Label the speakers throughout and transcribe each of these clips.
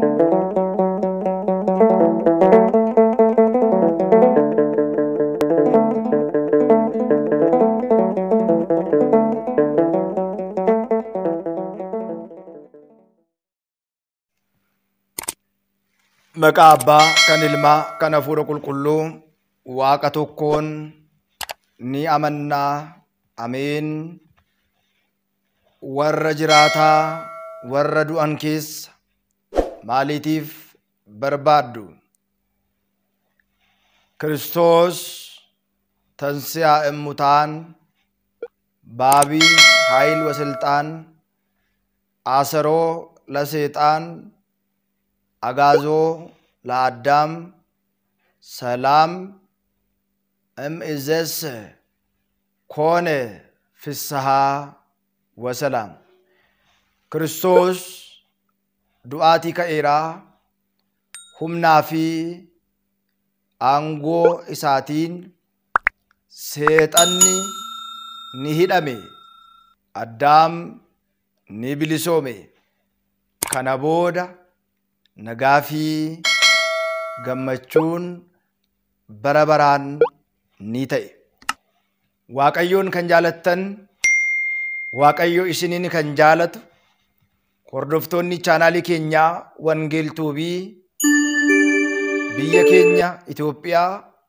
Speaker 1: Maqaa Abbaa, kan Ilmaa, kan Hafuura Qulqulluu, Waaqa tokkoon ni amannaa. Ameen. Warra jiraataa, warra du'an keessa maaliitiif barbaaddu? Kiristoos tansiyaa እሙታን በአቢይ ኃይል ወስልጣን አሰሮ ለሰይጣን አጋዞ ለአዳም ሰላም እምይእዜሰ ኮነ ፍስሐ ወሰላም። Kiristoos du'aatii ka'eeraa humnaa fi aangoo isaatiin seexanni ni hidhame. Addaam ni bilisoome. Kana booda nagaa fi gammachuun bara baraan ni ta'e. Waaqayyoon kan jaalattan, Waaqayyo isiniin kan jaalatu, hordoftoonni chaanaalii keenyaa Wangeel Tuubii biyya keenya Itoophiyaa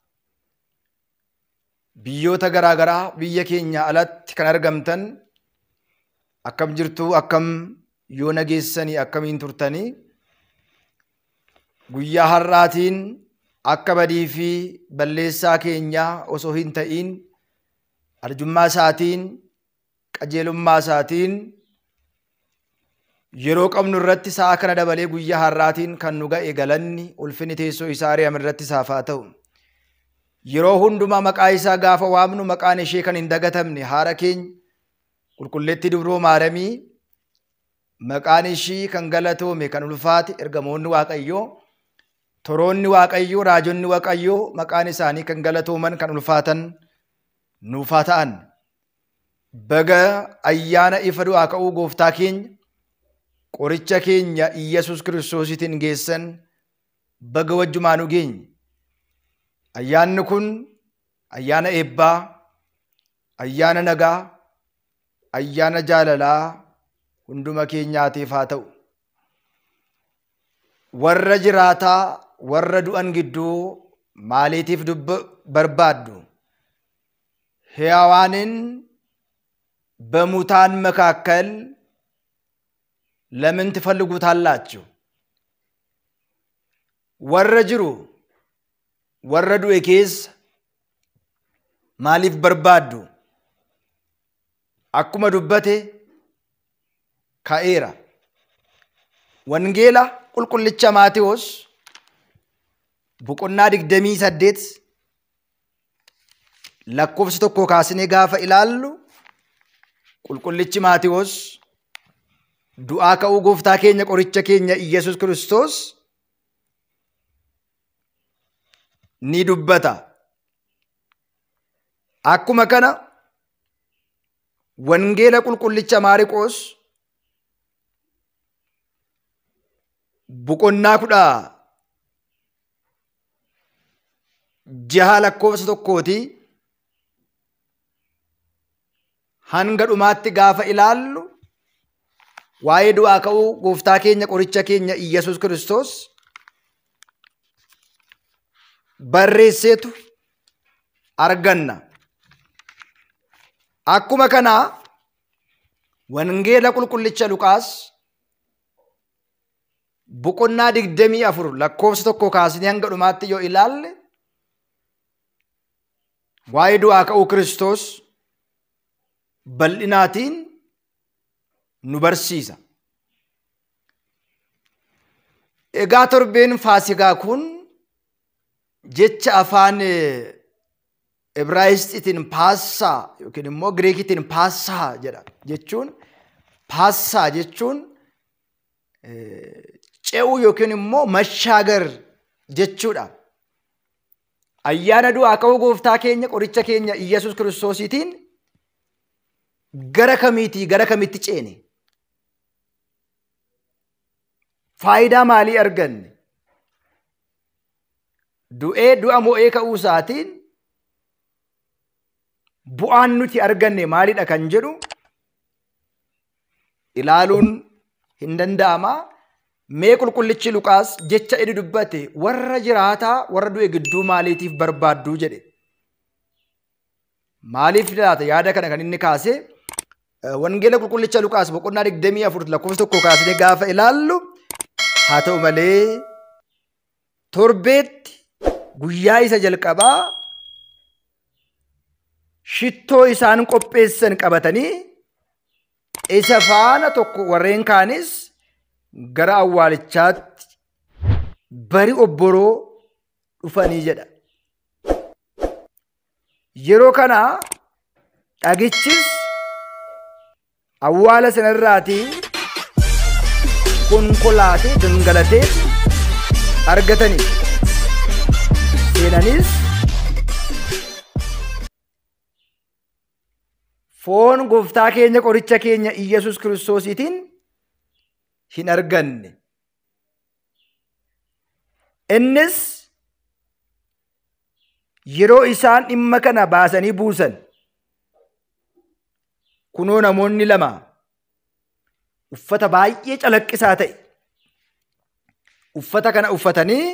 Speaker 1: biyyoota garaa garaa biyya keenya alatti kan argamtan akkam jirtu akkam yoo nageessanii akkamiin turtanii guyyaa har'aatiin akka badii fi balleessaa keenyaa osoo hin ta'iin arjummaa isaatiin qajeelummaa isaatiin yeroo qabnu irratti sa'a kana dabalee guyyaa har'aatiin kan nu ga'e galanni ulfinni teessoo isaa ari'ame irratti isaaf haa ta'u. Yeroo hundumaa maqaa isaa gaafa waamnu maqaan ishee kan hin dagatamne haadha keenya qulqulleetti dubroo maaramii maqaan ishii kan galatoome kan ulfaate ergamoonni waaqayyoo toroonni waaqayyoo raajonni waaqayyoo maqaan isaanii kan galatooman kan ulfaatan nuufaa ta'an. Baga ayyaana ifa du'aa ka'uu gooftaa keenya qoricha keenya Iyyasuus kiristoositiin geessan baga wajjumaanu geenye. Ayyaanni kun ayyaana eebbaa, ayyaana nagaa, ayyaana jaalalaa hunduma keenyaatiif haa ta'u. Warra jiraataa, warra du'an gidduu maaliitiif barbaaddu? ሕያዋንን በሙታን መካከል ለምን ትፈልጉታላችሁ? ወረ ጅሩ ወረ ዱኤ keessa maaliif barbaaddu? Akkuma dubbate ka'eera. Wangeela qulqullicha Maatewos boqonnaa digdamii saddeet lakkoofsa tokko kaasnee gaafa ilaallu qulqullichi Maatewos du'aa ka'uu gooftaa keenya qoricha keenya Iyyasuus Kiristoos ni dubbata. Akkuma kana wangeela qulqullicha Maariqoos boqonnaa kudha jaha lakkoofsa tokkooti hanga dhumaatti gaafa ilaallu waa'ee du'aa ka'uu gooftaa keenya qoricha keenya Iyyasuus Kiristoos barreesseetu arganna. Akkuma kanaa wangeela qulqullicha Luqaas boqonnaa digdamii afur lakkoofsa tokko kaasnee hanga dhumaatti yoo ilaalle waa'ee du'aa ka'uu Kiristoos bal'inaatiin nu barsiisa. Egaa torbeen faasigaa kun jecha afaan Ibraayistiitiin paassaa yookiin immoo Gireekitiin paassaa jedha jechuun paassaa jechuun ce'uu yookiin immoo mashaagar jechuudha. Ayyaana du'aa ka'uu gooftaa keenya qoricha keenya Iyyasuus kiristoosiitiin gara kamiitii gara kamitti ceene? faayidaa maalii arganne? Du'ee du'a mo'ee ka'uu isaatiin bu'aan nuti arganne maalidha kan jedhu ilaaluun hin danda'ama. Mee qulqullichi Luqaas jecha inni dubbate warra jiraataa warra du'e gidduu maaliitiif barbaadduu jedhe. Maaliif laata yaada kana kan inni kaase wangeela qulqullicha Luqaas boqonnaa digdamii afur lakkoofsa tokko kaasnee gaafa ilaallu haa ta'u malee torbeetti guyyaa isa jalqabaa shittoo isaan qopheessan qabatanii isa faana tokko warreen kaanis gara awwaalichaatti bari obboroo dhufanii jedha. Yeroo kana dhagichis awwaala sanarraatii konkolaatee gangalatee argatanii seenanis foon gooftaa keenya qoricha keenya Iyyasuus kiristoosiitiin hin arganne. Innis yeroo isaan dhimma kana baasanii buusan kunoo namoonni lama uffata baay'ee calaqqisaa ta'e uffata kana uffatanii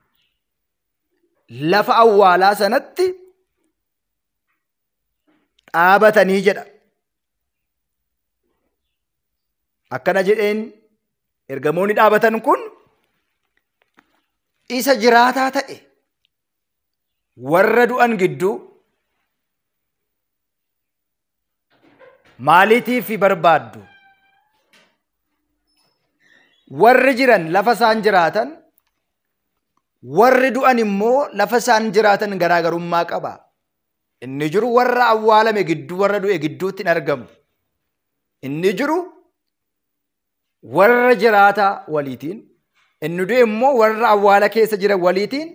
Speaker 1: lafa awwaalaa sanatti dhaabatanii jedha. Akkana jedheen ergamoonni dhaabatan kun isa jiraataa ta'e warra du'an gidduu maaliitiif barbaaddu? Warri jiran lafa isaan jiraatan warri du'an immoo lafa isaan jiraatan garaagarummaa qaba. Inni jiru warra awwaalame gidduu warra du'e gidduutti hin argamu. Inni jiru warra jiraata waliitiin. Inni du'e immoo warra awwaala keessa jiran waliitiin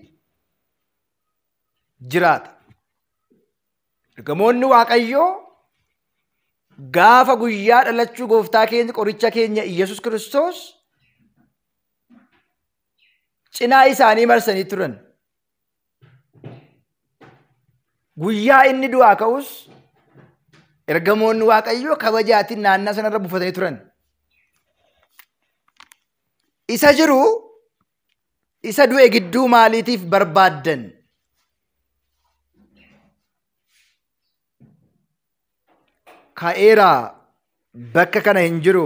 Speaker 1: jiraata. Ergamoonni Waaqayyoo gaafa guyyaa dhalachuu gooftaa keenya qoricha keenya Iyyasuus Kiristoos cinaa isaanii marsanii turan. Guyyaa inni du'aa ka'us ergamoonni Waaqayyoo kabajaatiin naannaa sanarra buufatanii turan. Isa jiru isa du'e gidduu maaliitiif barbaaddan? Ka'eeraa bakka kana hin jiru.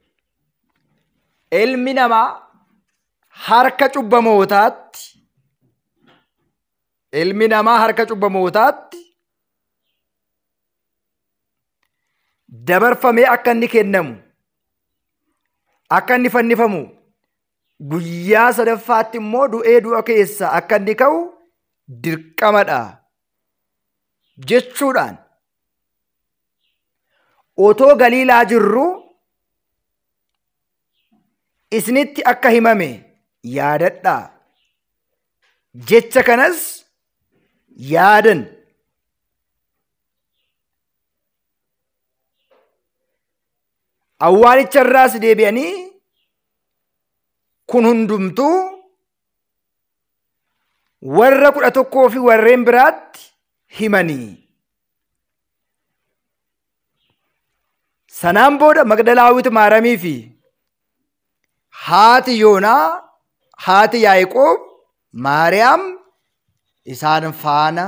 Speaker 1: Ilmi namaa harka cubbamootaatti ilmi namaa harka cubbamootaatti dabarfamee akka inni kennamu akka inni fannifamu guyyaa sadaffaatti immoo du'ee du'a keessa akka inni ka'u dirqamadha jechuudhaan otoo galiilaa jirru isinitti akka himame yaadadhaa jecha kanas yaadan awwaalicharraas deebi'anii kun hundumtuu warra kudha tokkoo fi warreen biraatti himanii sanaan booda magdalaawit maaramii fi haati yoonaa haati yaa'iqoob maariyaam isaan faana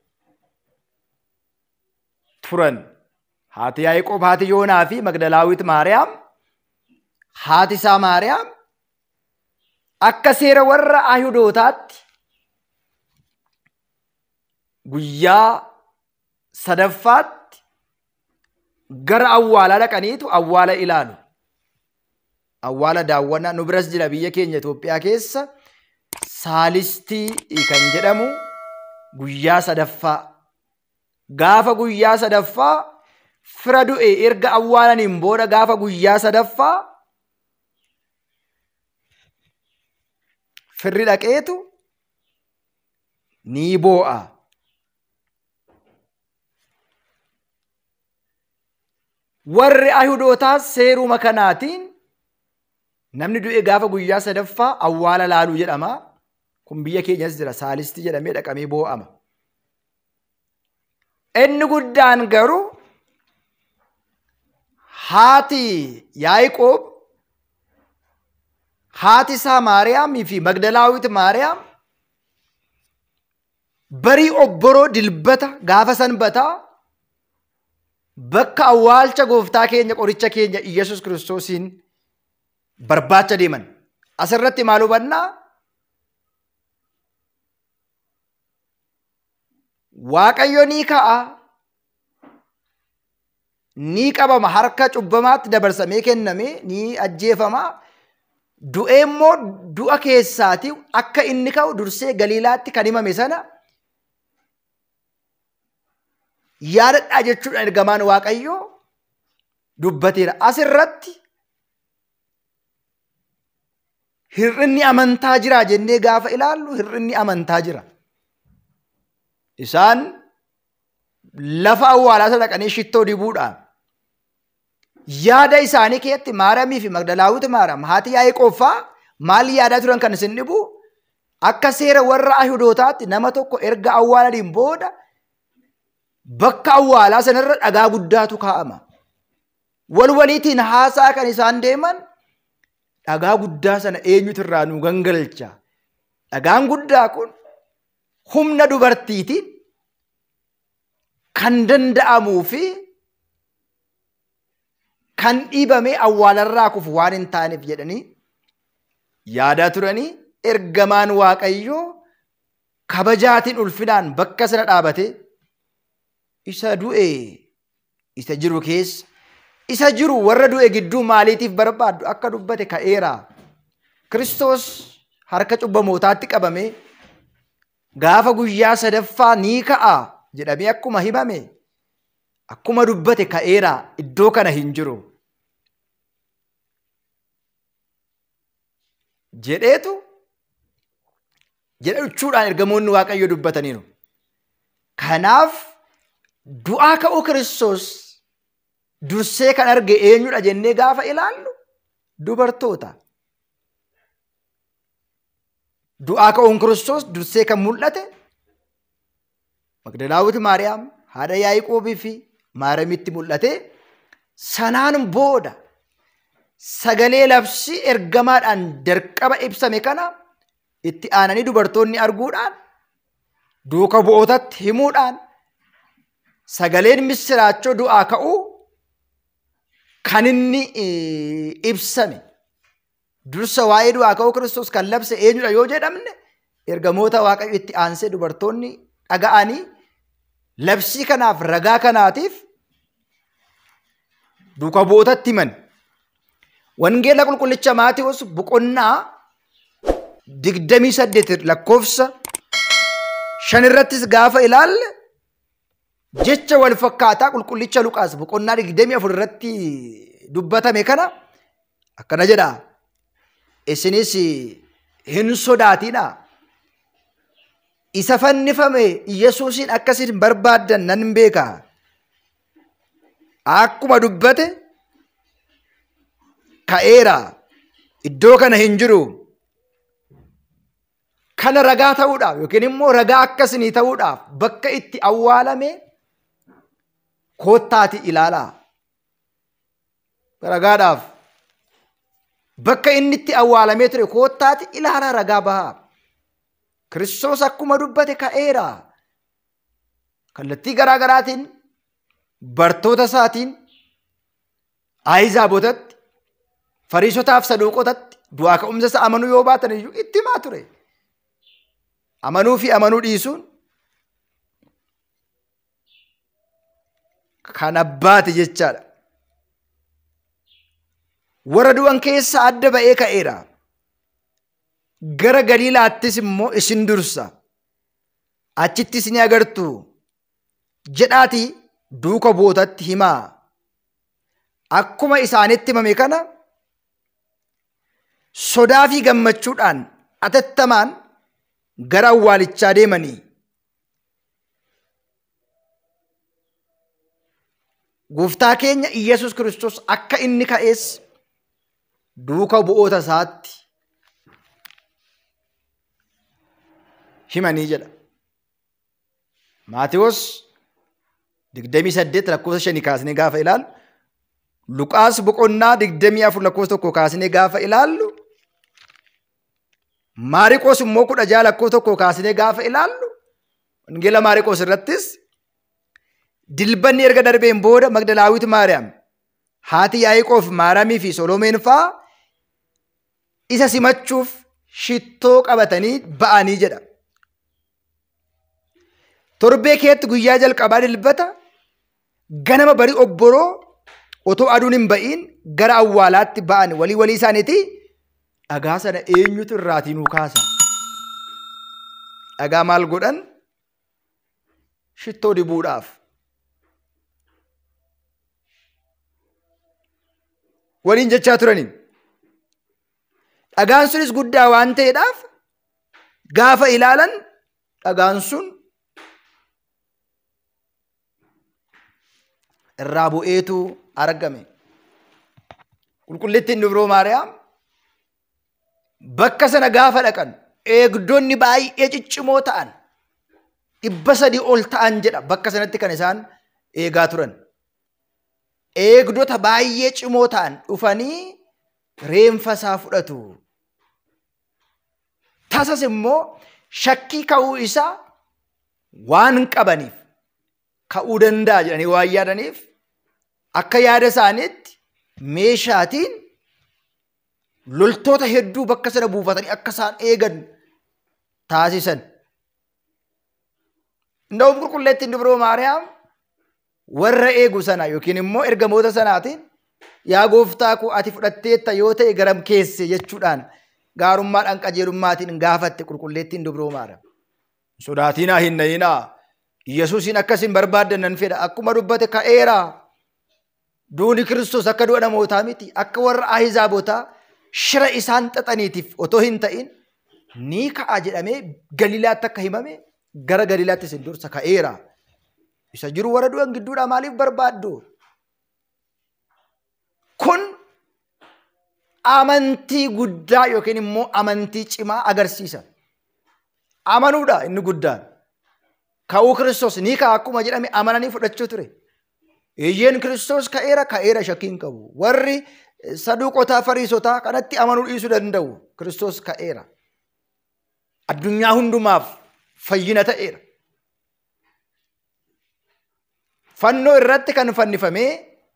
Speaker 1: turan haati yaa'iqoob haati yoonaa fi magdalaawit maariyaam haati isaa maariyaam akka seera warra ayhudootaatti guyyaa sadaffaatti gara awwaalaa dhaqaniitu awwaala ilaalu. Awwaala daawwannaa nu biras jira biyya keenya Itoophiyaa keessa saalistii kan jedhamu guyyaa sadaffaa. Gaafa guyyaa sadaffaa fira du'e erga awwaalaniin booda gaafa guyyaa sadaffaa firri dhaqeetu ni boo'a. Warri Ayhudootaas seeruma kanaatiin Namni du'e gaafa guyyaa sadaffaa awwaala laaluu jedhama. Kun biyya keenyas jira saalistii jedhamee dhaqamee boo'ama. Inni guddaan garuu haati Yaa'iqoob haati isaa Maariyaamii fi Magdalaawit Maariyaam barii obboroo dilbata gaafa sanbataa bakka awwaalcha gooftaa keenya qoricha keenya Iyyasuus kiristoosiin barbaacha deeman. Asirratti maal hubannaa? Waaqayyo ni ka'a. Ni qabama harka cubbamaatti dabarsamee kenname ni ajjeefama. Du'ee immoo du'a keessaati akka inni ka'u dursee galiilaatti kan himame sana yaadadhaa jechuudha ergamaan waaqayyoo dubbateera. Asirratti hir'inni amantaa jira jennee gaafa ilaallu hir'inni amantaa jira. Isaan lafa awwaalaa sana dhaqanii shittoo dibuudhaan yaada isaanii keessatti Maariyaamii fi Magdalaawit Maariyaam haati Yaa'iqoobbaa maal yaadaa turan kan isin dhibu akka seera warra Ayihudootaatti nama tokko erga awwaalaniin booda bakka awwaalaa sanarra dhagaa guddaatu kaa'ama. Wal waliitiin haasaa kan isaan deeman dhagaa guddaa sana eenyutu irraa nu gangalcha. Dhagaan guddaa kun humna dubartiitiin kan danda'amuu fi kan dhiibamee awwaalarraa kufu waan hin taaneef jedhanii yaadaa turanii ergamaan waaqayyoo kabajaatiin ulfinaan bakka sana dhaabate isa du'e isa jiru keessa isa jiru warra du'e gidduu maaliitiif barbaaddu akka dubbate ka'eera. Kiristoos harka cubbamootaatti qabame gaafa guyyaa sadaffaa ni ka'a jedhamee akkuma himame akkuma dubbate ka'eera iddoo kana hin jiru. Jedheetu jedha jechuudhaan ergamoonni waaqayyo dubbataniiru. Kanaaf du'aa ka'uu Kiristoos dursee kan arge eenyudha jennee gaafa ilaallu dubartoota. Du'aa ka'uun Kiristoos dursee kan mul'ate Magdalaawit Maariyaam haadha Yaa'iqoobii fi Maariyaamitti mul'ate sanaan booda sagalee labsii ergamaadhaan dirqama ibsame kana itti aananii dubartoonni arguudhaan duuka bu'ootatti himuudhaan sagaleen misiraachoo du'aa ka'uu kan inni ibsame dursa waa'ee du'aa ka'uu Kiristoos kan labse eenyudha yoo jedhamne ergamoota waaqayyo itti aansee dubartoonni dhaga'anii labsii kanaaf ragaa kanaatiif duuka bu'ootatti himan. Wangeela qulqullicha Maatiyoos boqonnaa digdamii saddeet lakkoofsa shan irrattis gaafa ilaalle jecha wal fakkaataa qulqullicha Luqaas boqonnaa digdamii afur irratti dubbatame kana akkana jedha. Isinis hin sodaatinaa. Isa fannifame Yesuusiin akkasiin barbaaddan nan beeka. Akkuma dubbate ka'eera. Iddoo kana hin jiru. Kana ragaa ta'uudhaaf yookiin immoo ragaa akkasinii ta'uudhaaf bakka itti awwaalame koottaati ilaalaa. Ragaadhaaf bakka inni itti awwaalamee ture koottaati ilaalaa ragaa bahaa. Kiristoos akkuma dubbate ka'eera. Kallattii garaa garaatiin bartoota isaatiin Ahizaabootatti Fariisotaaf saduuqotatti du'aa ka'umsa isa amanuu yoo baatan iyyuu itti himaa ture. Amanuu fi amanuu dhiisuun kan abbaati jechaadha. Warra du'an keessa adda ba'ee ka'eera. Gara Galiilaattis immoo isin dursa. Achittis ni agartu. Jedhaati duuka bu'ootatti himaa. Akkuma isaanitti himame kana sodaa fi gammachuudhaan atattamaan gara awwaalichaa deemanii. Gooftaa keenya Iyyasuus Kiristoos akka inni ka'ees duuka bu'oota isaatti himanii jedha. Maatiyoos digdamii saddeet lakkoofsa shanii kaasnee gaafa ilaallu Luqaas boqonnaa digdamii afur lakkoofsa tokko kaasnee gaafa ilaallu Maariqoos immoo kudha jaha lakkoofsa tokko kaasnee gaafa ilaallu Wangeela Maariqoos irrattis dilbanni erga darbeen booda Magdalaawit Maariyaam haati Yaa'iqoof Maaraamii fi Solomeen faa isa simachuuf shittoo qabatanii ba'anii jedha. Torbee keetti guyyaa jalqabaa dilbata ganama barii obboroo otoo aduun hin ba'iin gara awwaalaatti ba'an walii walii isaaniiti dhagaa sana eenyutu irraatii nuu kaasa. Dhagaa maal godhan? Shittoo dibuudhaaf. Waliin jechaa turaniin. Dhagaan sunis guddaa waan ta'eedhaaf gaafa ilaalan dhagaan sun irraa bu'eetu argame. Qulqullittiin dubroo Maariyaam bakka sana gaafa dhaqan eegdonni baay'ee ciccimoo ta'an dhibba sadii ol ta'an jedha bakka sanatti kan isaan eegaa turan. Eegdota baay'ee cimoo ta'an dhufanii reenfa isaa fudhatu. Tasas immoo shakkii ka'uu isaa waan qabaniif ka'uu danda'a jedhanii waan yaadaniif akka yaada isaaniitti meeshaatiin loltoota hedduu bakka sana buufatanii akka isaan eegan taasisan. Nda'uun qulqulleettiin dubroo Maariyaam warra eegu sana yookiin immoo ergamoota sanaatiin yaa gooftaa koo ati fudhatteetta yoo ta'e garam keesse jechuudhaan gaarummaadhaan qajeelummaatiin gaafatte qulqulleettiin dubroo Maariyaam. Sodaatinaa hin nayinaa. Yesuusin akkasin barbaaddan nan fedha akkuma dubbate ka'eera. Duuni Kiristoos akka du'a namootaa miti akka warra ahizaabotaa shira isaan xaxaniitiif otoo hin ta'in ni ka'a jedhamee galiilaatti akka himame gara galiilaatti isin dursa ka'eera. Isa jiru warra du'an gidduudhaa maaliif barbaaddu? Kun amantii guddaa yookiin immoo amantii cimaa agarsiisa. Amanuudha inni guddaan. Ka'uu Kiristoos ni ka'a akkuma jedhame amananii fudhachuu ture. Iyyeen Kiristoos ka'eera ka'eera shakkiin qabu. Warri saduuqotaa fariisotaa kanatti amanuu dhiisuu danda'u. Kiristoos ka'eera. Addunyaa hundumaaf fayyina ta'eera. Fannoo irratti kan fannifamee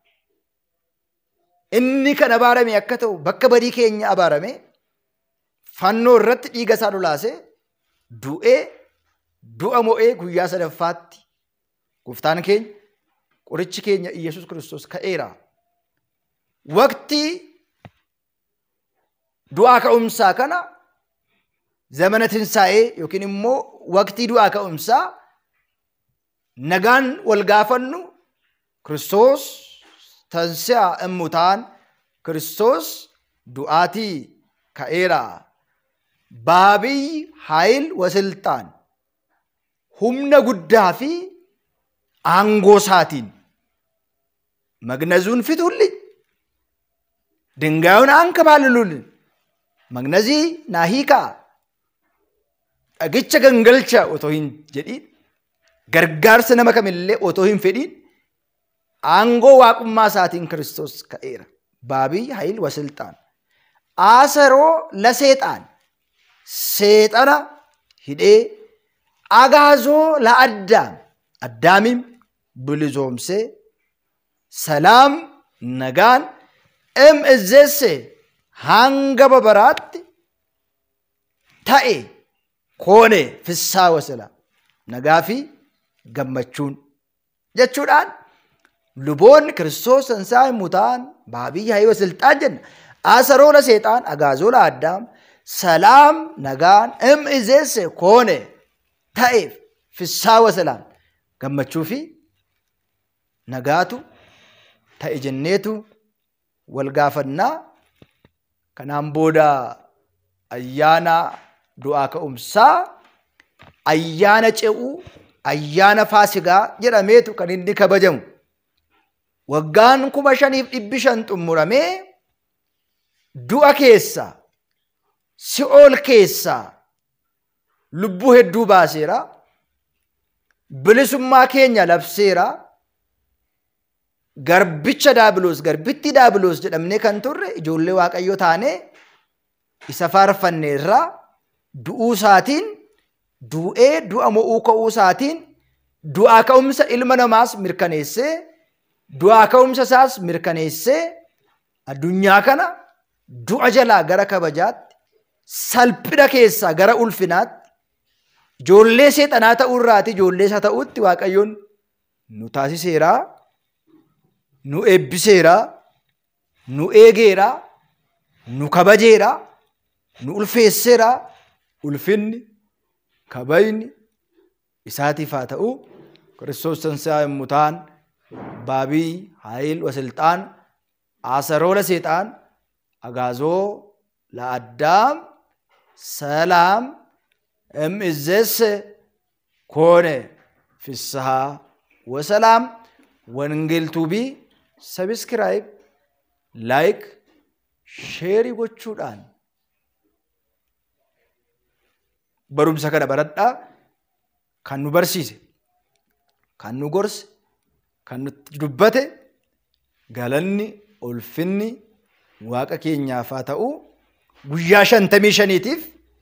Speaker 1: inni kan abaarame akka ta'u bakka badii keenya abaarame fannoo irratti dhiiga isaa lolaasee du'ee du'a mo'ee guyyaa sadaffaatti gooftaan keenya qorichi keenya Iyyasuus Kiristoos ka'eera. Waqtii du'aa ka'umsaa kana zamana tinsaa'ee yookiin immoo waqtii du'aa ka'umsaa nagaan wal gaafannu Kiristoos tansi'a immutaan Kiristoos du'aatii ka'eera. Baabii haayil wasiltaan humna guddaa fi aangoo isaatiin magnazuun fituulli dingaayuun anka baalulul magnazii naa hiikaa dhagicha gangalcha otoo hin jedhiin gargaarsa nama kamillee otoo hin fedhiin aangoo waaqummaa isaatiin kiristoos ka'eera baabii haayil wasiltaan aasaroo laseexaan seexana hidhee agaazoo la addaam addaamiin bilisoomsee salaam nagaan em izzeesse hanga babaraatti ta'e koone fissaa wasila nagaa fi gammachuun jechuudhaan luboonni kiristoos sansaa hin mutaan baabii haayii wasilxaan jenna asaroo la seexaan agaazoo la addaam salaam nagaan em izzeesse koone ta'eef fissaa wasalaan gammachuu fi nagaatu ta'e jenneetu wal gaafannaa kanaan booda ayyaana du'aa ka'umsaa ayyaana ce'uu ayyaana faasigaa jedhameetu kan inni kabajamu waggaan kuma shaniif dhibbi shan xumuramee du'a keessaa si'ool keessaa lubbuu hedduu baaseera. Bilisummaa keenya labseera. Garbicha daabiloos garbitti daabiloos jedhamnee kan turre ijoollee waaqayyoo taanee isa faarfanne irraa du'uu isaatiin du'ee du'a mo'uu ka'uu isaatiin du'aa ka'umsa ilma namaas mirkaneessee du'aa ka'umsa isaas mirkaneessee addunyaa kana du'a jalaa gara kabajaatti salphina keessaa gara ulfinaatti ijoollee seexanaa ta'uu irraati ijoollee isa ta'utti waaqayyoon nu taasiseeraa nu eebbiseeraa nu eegeeraa nu kabajeeraa nu ulfeesseeraa ulfinni kabajni isaatiif haa ta'u ክርስቶስ ትንሣኤ ሙታን ባቢይ ኃይል ወስልጣን አሰሮ ለሴጣን አጋዞ ለአዳም ሰላም እምእዘስ ኮነ ፍስሐ ወሰላም ወንጌል ቱቢ ሰብስክራይብ ላይክ ሼሪ gochuudhaan barumsa kana baradhaa kan nu barsiise kan nu gorse kan nutti dubbate galanni ulfinni waaqa keenyaaf haa ta'u guyyaa shantamii shaniitiif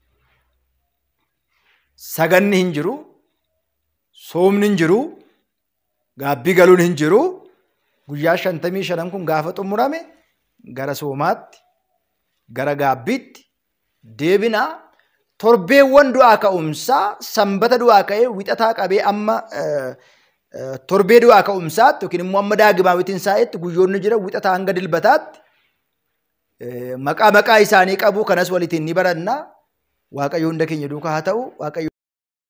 Speaker 1: saganni hin jiru soomni hin jiru gaabbii galuun hin jiru guyyaa shantamii shanan kun gaafa xumurame gara soomaatti gara gaabbiitti deebinaa torbeewwan du'aa ka'umsaa sanbata du'aa ka'ee wixataa qabee amma torbee du'aa ka'umsaatti yookiin immoo amma daagimaawitiin saa'etti guyyoonni jira wixataa hanga dilbataatti maqaa maqaa isaanii qabu kanas walitiin ni baranna waaqayyo hunda keenya duukaa haa ta'u waaqayyo